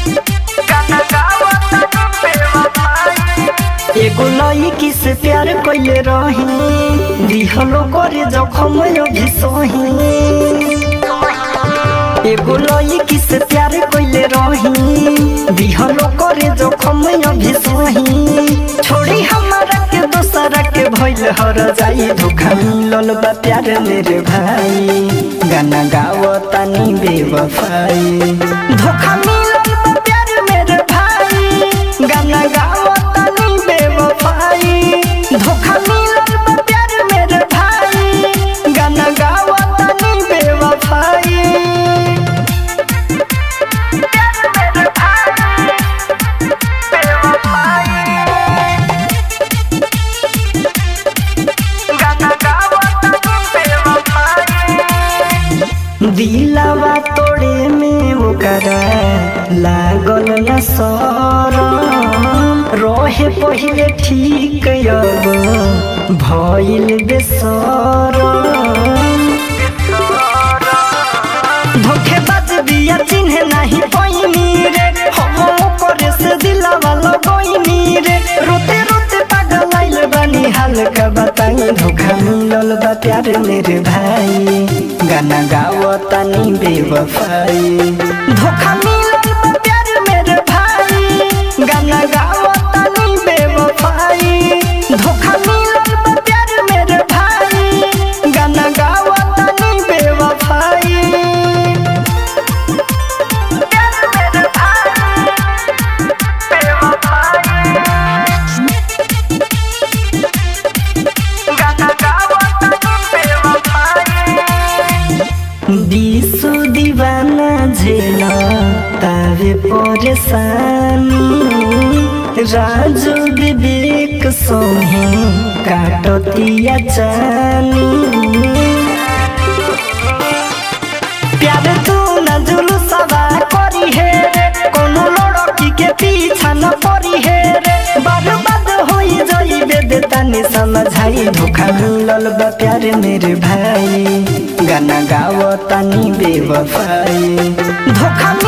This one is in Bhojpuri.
एगो लड़की से प्यार कइले रही दिहलो करे जखम अभी सही एगो लड़की से प्यार कइले रही दिहलो करे जखम अभी सही छोड़ी हमारा के दोसरा के भइल हर जाई धोखा मिलल बा प्यार मेरे भाई गाना गाओ तानी बेवफाई धोखा मिलल बा प्यार मेरे भाई गाना गाओ तानी बेवफाई धोखा मिलल बा प्यार मेरे भाई गाना गाओ तानी बेवफाई दिलावा तोड़े में ओकरा लागल न सरम रहे पहिले ठीक अब भइल बेसरम धोखेबाज बिया चिन्हे नाही पैनी रे हम करे से दिलावा लगैनी रे रोते रोते पागल आइल बानी हाल का बताई धोखा मिलल बा प्यार मेरे भाई गाना गाओ तानी बेवफाई धोखा मिलल बा प्यार मेरे भाई गाना गाओ तानी बेवफाई धोखा मिलल बा प्यार मेरे भाई गाना गाओ तानी बेवफाई दिसु दीवाना झेला तावे परेशानी राजू विवेक सोहे काटतिया जानी प्यार तू न जुलूसवा करी हे रे कोनो लड़की के पीछा न पड़ी हे रे बर्बाद होई जाइबे दे तनी समझाई धोखा मिलल बा प्यार मेरे भाई गाना गाओ तनी बेवफाई धोखा